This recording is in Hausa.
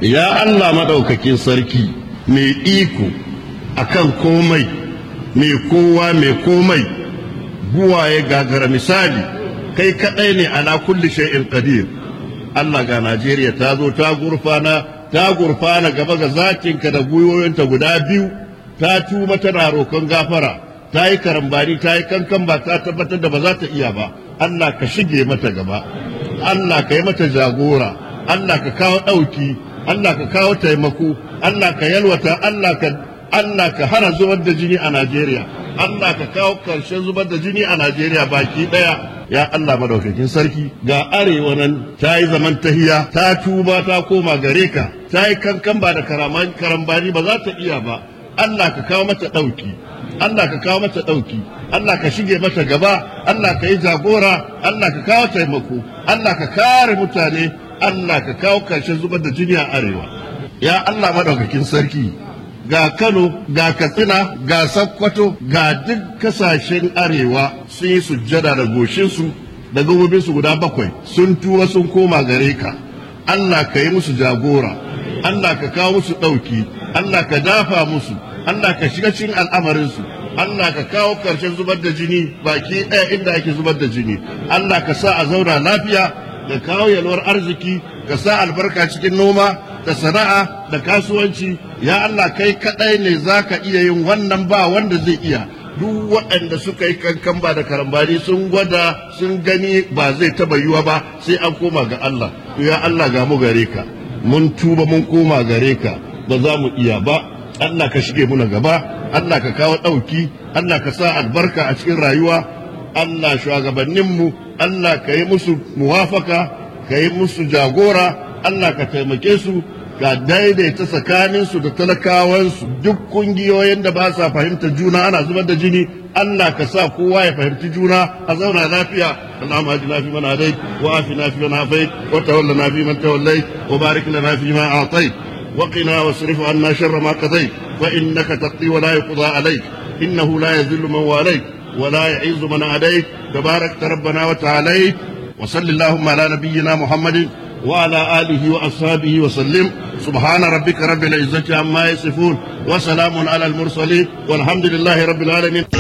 ya Allah madaukakin sarki mai iko akan komai mai kowa mai komai buwaye gagara misali kai kadai ne ala kulli shay'in qadir Allah ga Najeriya ta zo ta gurfana ta gurfana gaba ga zakinka da gwiwoyinta guda biyu ta tuba tana roƙon gafara ta yi karambani ta yi kankan ba ta tabbatar da ba za ta iya ba Allah ka shige mata gaba Allah ka yi mata jagora Allah ka kawo ɗauki Allah ka kawo taimako Allah ka yalwata Allah ka Allah ka hana zubar da jini a Najeriya Allah ka kawo ƙarshen zubar da jini a Najeriya baki ɗaya ya Allah madaukakin sarki ga arewa nan ta yi zaman tahiya ta tuba ta koma gare ka ta yi kankan ba da karambani ba za ta iya ba Allah ka kawo mata ɗauki Allah ka kawo mata ɗauki Allah ka shige mata gaba Allah ka yi jagora Allah ka kawo taimako Allah ka kare mutane Allah ka kawo ƙarshen zubar da jini a arewa ya Allah madaukakin sarki ga Kano, ga Katsina, ga Sokoto, ga duk kasashen arewa sun yi sujjada da goshinsu da gabobinsu guda bakwai sun tura sun koma gare ka. Allah ka yi musu jagora, Allah ka kawo musu ɗauki, Allah ka dafa musu, Allah ka shiga cikin al'amarinsu, Allah ka kawo ƙarshen zubar da jini baki ɗaya inda ake zubar da jini, Allah ka sa a zauna lafiya, ka kawo yalwar arziki, ka sa albarka cikin noma, da sana'a da kasuwanci ya Allah kai kadai ne za ka iya yin wannan ba wanda zai iya duk waɗanda suka yi kankan ba da karambani sun gwada sun gani ba zai taba yiwa ba sai an koma ga Allah ya Allah ga mu gare ka mun tuba mun koma gare ka ba za mu iya ba Allah ka shige muna gaba Allah ka kawo ɗauki Allah ka sa albarka a cikin rayuwa Allah shugabanninmu Allah ka yi musu muwafaka ka yi musu jagora Allah ka taimake su ga daidaita tsakaninsu da talakawansu duk kungiyoyin da ba sa fahimta juna ana zubar da jini Allah ka sa kowa ya fahimci juna a zauna lafiya Allahumma ajina fi man hadait wa afina fi man afait wa tawallana fi man tawallait wa barik lana fi ma a'tait wa qina wasrif anna sharra ma qadait fa innaka taqdi wa la yuqda alayk innahu la yadhillu man walayt wa la yu'izzu man adayt tabarak rabbana wa ta'ala wa sallallahu ala nabiyyina muhammadin وعلى آله وأصحابه وسلم سبحان ربك رب العزة عما يصفون وسلام على المرسلين والحمد لله رب العالمين